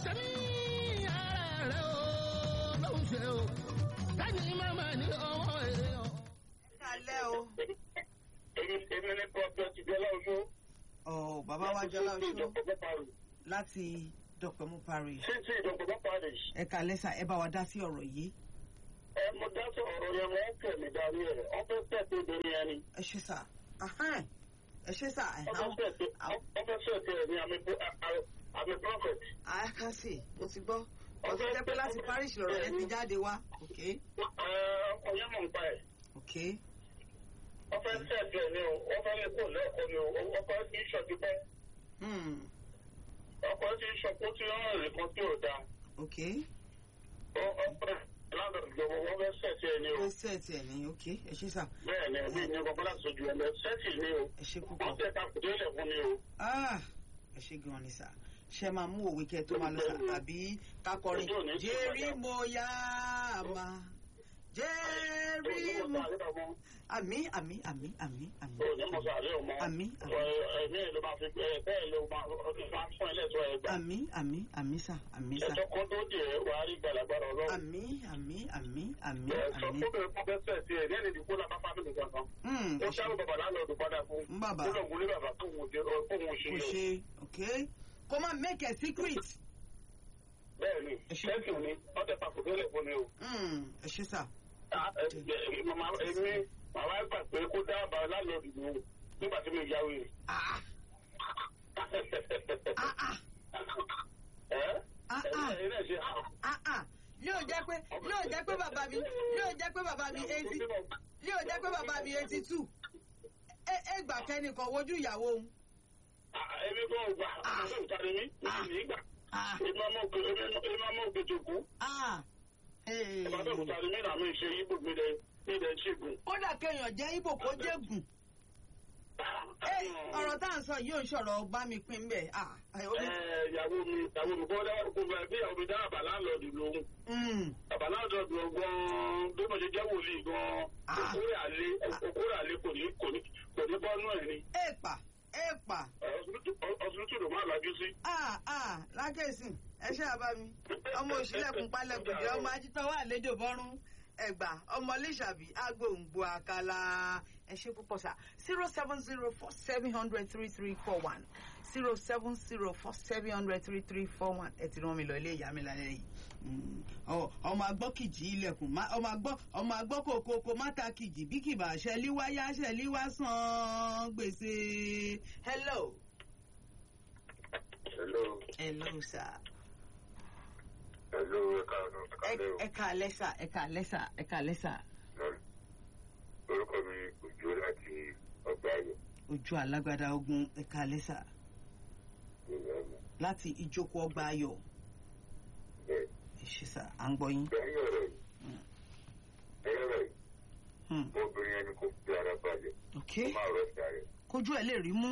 ṣe ní ara rẹ̀ o ló ń ṣe o lẹ́yìn màmá ní ọwọ́ èèyàn. kálẹ̀ o. èmi èmi ní pọ́pẹ́ ti jẹ́ lọ́wọ́ ọ̀ bàbá wa jọlá oṣù ìjọba parí láti dọ̀pẹ̀mú parish. sí sí ìjọba parí ẹ kálẹ̀ sà ẹ bá wa dá sí ọ̀rọ̀ yìí. ẹ mo dá sí ọ̀rọ̀ yẹn wọ́n tẹ̀ mí darí ẹ̀ ọ̀fẹ́ tẹ̀ tó dorí ẹni ẹ ṣe sà ahán, ẹ ṣe sà ẹ ọ̀fẹ́ tẹ̀ ọ̀fẹ́ tẹ̀ ní àmì àmì prophet àákásì mo ti gbọ́ ọ̀sẹ̀ jẹ́ pé láti parish lọ̀rọ̀ yẹn ti jáde wá. ok ọkọ̀ yẹn mọ̀ nípa ẹ̀ ok ọ̀fẹ́ tẹ̀ tẹ̀ ní o ọ̀fẹ́ lè kó lẹ́ẹ̀kọ́ ni o ọkọ̀ ti ń ṣọ̀tí pẹ́ hmm, ọkọ̀ ti ń ṣọ̀kó tí ó rìn kan tí ò dáa ok ọ̀pẹ́ lábẹ̀rẹ̀ ìjọba wọ́n fẹ́ sẹ̀tì ẹ̀ ní o ó sẹ́ẹ̀tì ẹ̀ ní ok ẹ ṣe sà bẹ́ẹ̀ ni ẹbí ní ọkọ̀ láti sojú ẹ̀ lọ sẹ́tì ní o ẹ ṣe púpọ̀. wọ́n tẹ̀ ká kùdé lẹ̀ fún ni o. Ah, ẹ ṣe gan ni sà ṣe máa mú òwe kẹ tó máa lọ sà tàbí kakọrin Ojú ò ní sí jerry padà. mo yá ma jerry mo àmì àmì àmì àmì àmì àmì àmì àmì àmì àmì sà àmì sà ẹjọ́ kan tó dì ẹ́ wàá rí gbàlagbàrà ọlọ́run. àmì àmì àmì àmì ẹ sọ àmì. fún mi kó bẹ́ sẹ̀ sí ẹ̀ ní ẹni ìdìbò náà pápá mi nìkan kan. Hmm, ó ẹ ṣe ṣàrò bàbá lálọ́ọ̀dù padà fún. ń bàbá ó lọ wọlé bàbá fún òun ṣe fún òun ṣe kò yọ. ṣe ok kó má make a secret. bẹ́ẹ̀ ni Ẹ ṣe- ṣẹ́ẹ̀kì ni wọ́n tẹ pàkó délẹ̀ fún mi o. Hmm, ẹ ṣe sà Ah, ẹ- ẹ- èmi màmá gbà pé kó dá bàbá lálọ́ọ̀dù mi o nígbà tí mi yá wèrè. ah ah ah ẹ́ Ah, ẹ̀ ah. ẹ̀ ẹ̀ ṣe ah ah yóò jẹ́ pé yóò jẹ́ pé bàbá mi yóò jẹ́ pé bàbá mi eighty yóò jẹ́ pé bàbá mi eighty two ẹ ẹ gbà kẹ́nìkan wojú ìyàwó òun. èmi kò gbà àwọn ìtàrí mi mi ní gbà. Ah. èmi ọmọ òkè èmi ọmọ òkè tó kú. Ah, eh. bàbá ìtàrí mi náà mi ṣe yíbò mi dẹ mi dẹ ṣègùn. kódà kéèyàn jẹ́ ibo kó jẹ́gùn. Eh, ọ̀rọ̀ tá à ń sọ yóò ń ṣọ̀rọ̀ bá mi pín bẹ́ẹ̀. Ah, eh, ó ní- ìyàwó mi ìyàwó mi kọ́ dáwọ́ kó bá bí ìyàwó mi dá àbá láńlọ́ọ̀dù lóhùn. Mm, àbá láńlọ́ọ̀dù gan-an bí mo ṣe jẹ́ wòlíì gan-an Ah. okòrè àlé okòrè àlé kò ní kò ní kò ní bọ́nú ẹ̀ ni. èèpà èèpà ọsibítù ló máa lajú sí. ah ah lákèsìn ẹ ṣe àbá mi ọmọ òṣìlẹ̀kùn palẹ̀kùn jẹ́ ọmọ ajítọ́wọ́ àlejò bọ́rún ẹgbà ọmọ lẹ́sàbí agbóǹgbò àkàlà ẹ ṣe púpọ̀ sá zero seven zero four seven hundred three three four one zero seven zero four seven hundred three three four one ẹ ti rán mi lọ ilé ìyá mi lálẹ́ yìí Mm, ọ- ọmọ agbọ́ kìjì ilẹ̀kùn má- ọmọ agbọ́ ọmọ agbọ́ kòkòkò mátà kìjì bí kìbà ṣẹlíwáyá ṣẹlíwá san gbèsè hello hello hello sir. hello ẹ̀ka ọ̀nà Ẹ- ẹ káalẹ́ sà ẹ káalẹ́ sà ẹ káalẹ́ sà orúkọ mi òjò láti ọgbà ayọ̀ ojú alágbádá ogun ẹ káalẹ́ sà ìlànà láti ìjókòó ọgbà ayọ̀ bẹ́ẹ̀. ẹ ṣe sà à ń gbọ́ yín. lẹ́yìn ọ̀rọ̀ yìí lẹ́yìn ọ̀rọ̀ yìí Hmm, obìnrin ẹni kò fi ara balẹ̀ ok ó máa rọ̀ sí ara ẹ̀. kójú ẹ lè rí mú.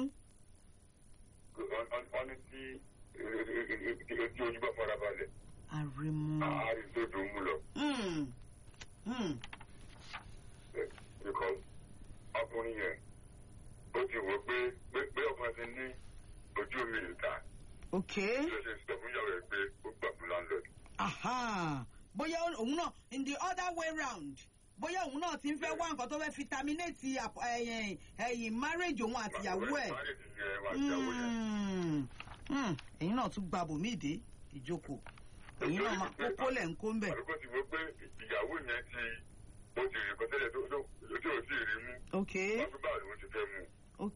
wọ́n ní tí ojú ojú bá fara balẹ̀ àrèmú. àárín tó dùn ún mú lọ. Hmm, hmm, because ọkùnrin yẹn ó ti wò pé pé pé ọkùnrin ti ní ojú mi ìta ok ló ṣe sọ fún ìyàwó ẹ̀ pé ó gbà fún landlord. aha bóyá òun náà in the other way round bóyá òun náà ti ń fẹ́ wá nǹkan tó fẹ́ fi terminate àp- ẹ̀yìn ẹ̀yìn marriage òun àtìyàwó ẹ̀. Marriage yẹn wà ìyàwó yẹn. Hmm, hmm, ẹ̀yin náà tún gba bòmí ìdè ìjókòó ẹ̀yin náà máa kókó lẹ̀ ń kó ń bẹ̀. àdúgbò ti wò pé ìyàwó yẹn ti ó ti rìn kọ́tẹ́lẹ̀ tó tó tó ò tí ì rí mú. ok wọ́n fi báwo ni wọ́n ti fẹ́ mú. ok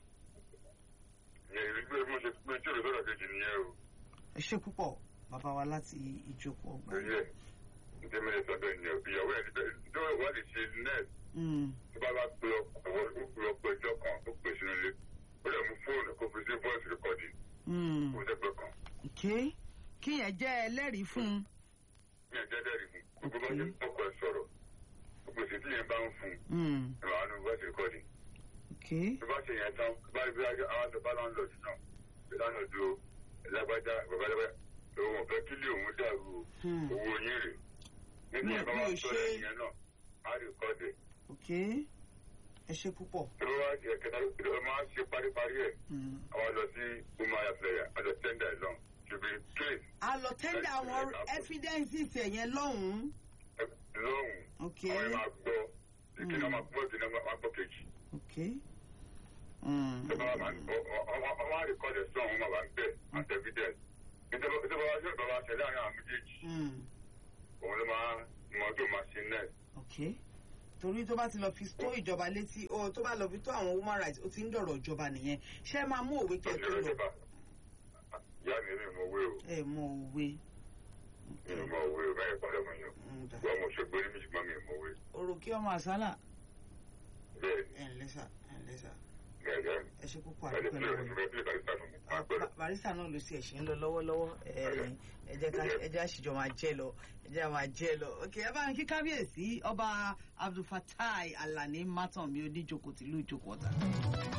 ìyẹn ìrírí pé mo ṣe pé tí òrò sọ̀rọ̀ kejì nìyẹn o. ẹ ṣe púpọ̀ bàbá wa láti ìjókòó ọgbà. lórí ẹ̀ nítorí mi lè sọ bẹ́ẹ̀ ni o ìyàwó ẹ̀ níbẹ̀ tó wà lè ṣe nẹ́ẹ̀sì Hmm, tó bá bá pe ọkọ̀ ó pe ọkọ̀ ẹjọ́ kan ó pè sínú ilé ó lè mú fóònù kó fi sí voice recording hmm, kó sẹ́gbẹ́ kan ok kíyẹn jẹ́ ẹlẹ́rìí fún un. ní ẹ̀jẹ̀ dẹ́rì fún gbogbo bá ṣe ń ọkọ̀ ẹ̀ sọ̀rọ̀ gbogbo èsì tí yẹn bá ń fún Hmm, un ìwà nù voice recording ok tó bá ṣe yẹn tán bá rí bí àwọn àti bá lọ́n lọ sí náà bí lánàá ju lágbájá babalábá òun ò fẹ́ kílé òun dàrú o. Hmm, owó yín rè nínú Mi- ẹ̀ bá mi wá ò sọ ṣe- ẹ̀yìn náà á rí kọ́ọ̀dẹ̀ ok ẹ ṣe púpọ̀. tó wá jẹ kẹta ló máa ṣe paríparí ẹ̀ Hmm, àwa lọ sí umaya flẹ̀yà a lọ tẹ́ndà ẹ̀ lọ to be clean a lọ àwọn evidences ẹ̀ yẹn lọ́hùn-ún. lọ́hùn ok àwọn ẹ̀ máa gbọ́ ìkíni ọmọ gbọ́ ìkíni ọmọ gbọ́ kejì ok. Mm. ọmọ àríkọ́dẹ̀ sọ àwọn ọmọ bá ń bẹ̀ àti evidence ìjọba wa ṣe ìjọba ṣẹlẹ̀ àárín àwọn méjèèjì Mm. òun ló máa mọ tó máa ṣe next. ok torí tó bá ti lọ fi tó ìjọba létí o tó bá lọ fi tó àwọn human rights ó ti ń dọ̀rọ̀ ìjọba nìyẹn ṣé ẹ máa mú òwe kẹ́ ẹ tó lọ ìyá mi mi mọ owó o ẹ mọ òwe. mi mọ owó o báyìí padà mọ yàn Mm, dà. wọn mo ṣe gbé ní méjì mọ mi mọ owó orò kí ọmọ àsálà bẹ́ẹ̀ ẹ ǹlẹ́ sà ẹ ǹlẹ́ sà ni gẹ́gẹ́ ẹ ṣe púpọ̀ ẹni àdúgbò tí lọ́wọ́ o yìí. fẹ́ bí ìbàdí sànù mi máa gbẹ́rù. Ba- barista náà ló sì ẹ̀ṣẹ̀ ń lọ lọ́wọ́lọ́wọ́ ẹ ẹ jẹ́ ká ẹ jẹ́ àṣìjọ máa jẹ́ lọ ẹ jẹ́ máa jẹ́ lọ ok ẹ bá ń kí kábíyèsí ọba abdulfatai alani matan mi oníjókòó tìlú ìjókòó ọ̀tà.